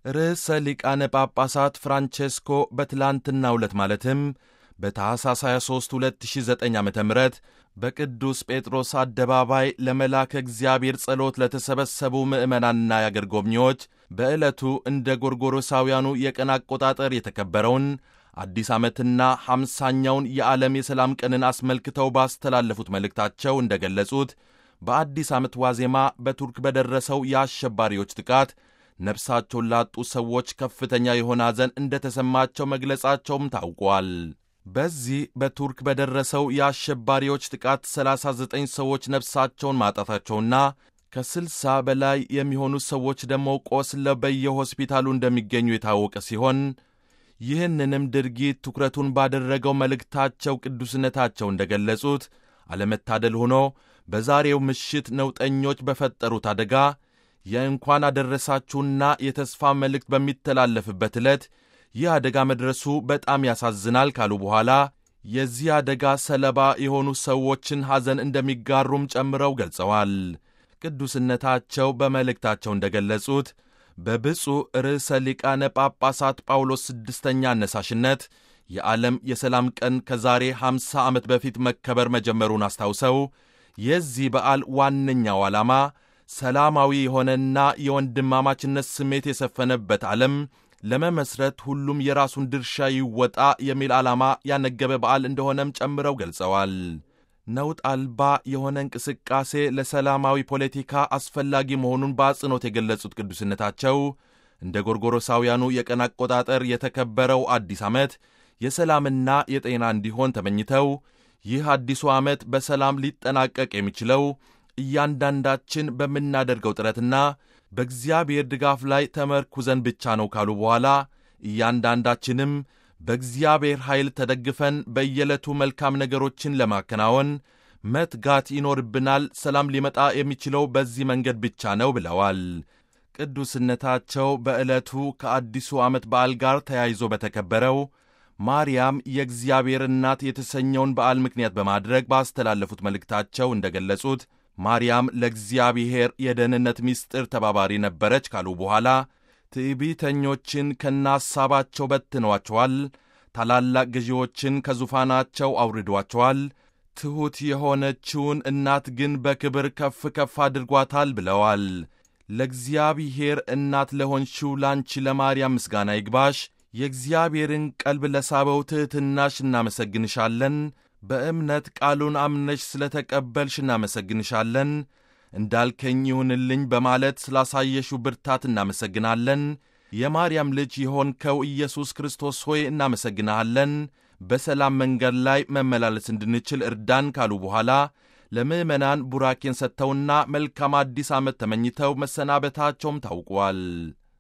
ርዕሰ ሊቃነ ጳጳሳት ፍራንቼስኮ በትላንትናው ዕለት ማለትም በታኅሳስ 23 2009 ዓ ም በቅዱስ ጴጥሮስ አደባባይ ለመላከ እግዚአብሔር ጸሎት ለተሰበሰቡ ምዕመናንና የአገር ጎብኚዎች በዕለቱ እንደ ጎርጎሮሳውያኑ የቀን አቆጣጠር የተከበረውን አዲስ ዓመትና ሐምሳኛውን የዓለም የሰላም ቀንን አስመልክተው ባስተላለፉት መልእክታቸው እንደ ገለጹት በአዲስ ዓመት ዋዜማ በቱርክ በደረሰው የአሸባሪዎች ጥቃት ነፍሳቸውን ላጡ ሰዎች ከፍተኛ የሆነ ሐዘን እንደ ተሰማቸው መግለጻቸውም ታውቋል። በዚህ በቱርክ በደረሰው የአሸባሪዎች ጥቃት 39 ሰዎች ነፍሳቸውን ማጣታቸውና ከ60 በላይ የሚሆኑ ሰዎች ደግሞ ቆስለው በየሆስፒታሉ እንደሚገኙ የታወቀ ሲሆን ይህንንም ድርጊት ትኩረቱን ባደረገው መልእክታቸው ቅዱስነታቸው እንደ ገለጹት አለመታደል ሆኖ በዛሬው ምሽት ነውጠኞች በፈጠሩት አደጋ የእንኳን አደረሳችሁና የተስፋ መልእክት በሚተላለፍበት ዕለት ይህ አደጋ መድረሱ በጣም ያሳዝናል ካሉ በኋላ የዚህ አደጋ ሰለባ የሆኑ ሰዎችን ሐዘን እንደሚጋሩም ጨምረው ገልጸዋል። ቅዱስነታቸው በመልእክታቸው እንደ ገለጹት በብፁዕ ርዕሰ ሊቃነ ጳጳሳት ጳውሎስ ስድስተኛ አነሳሽነት የዓለም የሰላም ቀን ከዛሬ 50 ዓመት በፊት መከበር መጀመሩን አስታውሰው የዚህ በዓል ዋነኛው ዓላማ ሰላማዊ የሆነና የወንድማማችነት ስሜት የሰፈነበት ዓለም ለመመስረት ሁሉም የራሱን ድርሻ ይወጣ የሚል ዓላማ ያነገበ በዓል እንደሆነም ጨምረው ገልጸዋል። ነውጥ አልባ የሆነ እንቅስቃሴ ለሰላማዊ ፖለቲካ አስፈላጊ መሆኑን በአጽንኦት የገለጹት ቅዱስነታቸው እንደ ጎርጎሮሳውያኑ የቀን አቆጣጠር የተከበረው አዲስ ዓመት የሰላምና የጤና እንዲሆን ተመኝተው ይህ አዲሱ ዓመት በሰላም ሊጠናቀቅ የሚችለው እያንዳንዳችን በምናደርገው ጥረትና በእግዚአብሔር ድጋፍ ላይ ተመርኩዘን ብቻ ነው ካሉ በኋላ እያንዳንዳችንም በእግዚአብሔር ኃይል ተደግፈን በየዕለቱ መልካም ነገሮችን ለማከናወን መትጋት ይኖርብናል። ሰላም ሊመጣ የሚችለው በዚህ መንገድ ብቻ ነው ብለዋል። ቅዱስነታቸው በዕለቱ ከአዲሱ ዓመት በዓል ጋር ተያይዞ በተከበረው ማርያም የእግዚአብሔር እናት የተሰኘውን በዓል ምክንያት በማድረግ ባስተላለፉት መልእክታቸው እንደ ገለጹት ማርያም ለእግዚአብሔር የደህንነት ምስጢር ተባባሪ ነበረች ካሉ በኋላ ትዕቢተኞችን ከናሳባቸው በትነዋቸዋል፣ ታላላቅ ገዢዎችን ከዙፋናቸው አውርዷቸዋል፣ ትሑት የሆነችውን እናት ግን በክብር ከፍ ከፍ አድርጓታል ብለዋል። ለእግዚአብሔር እናት ለሆንሽው ላንቺ ለማርያም ምስጋና ይግባሽ። የእግዚአብሔርን ቀልብ ለሳበው ትሕትናሽ እናመሰግንሻለን። በእምነት ቃሉን አምነሽ ስለ ተቀበልሽ እናመሰግንሻለን። እንዳልከኝ ይሁንልኝ በማለት ስላሳየሽው ብርታት እናመሰግናለን። የማርያም ልጅ የሆንከው ኢየሱስ ክርስቶስ ሆይ እናመሰግንሃለን። በሰላም መንገድ ላይ መመላለስ እንድንችል እርዳን ካሉ በኋላ ለምዕመናን ቡራኬን ሰጥተውና መልካም አዲስ ዓመት ተመኝተው መሰናበታቸውም ታውቋል።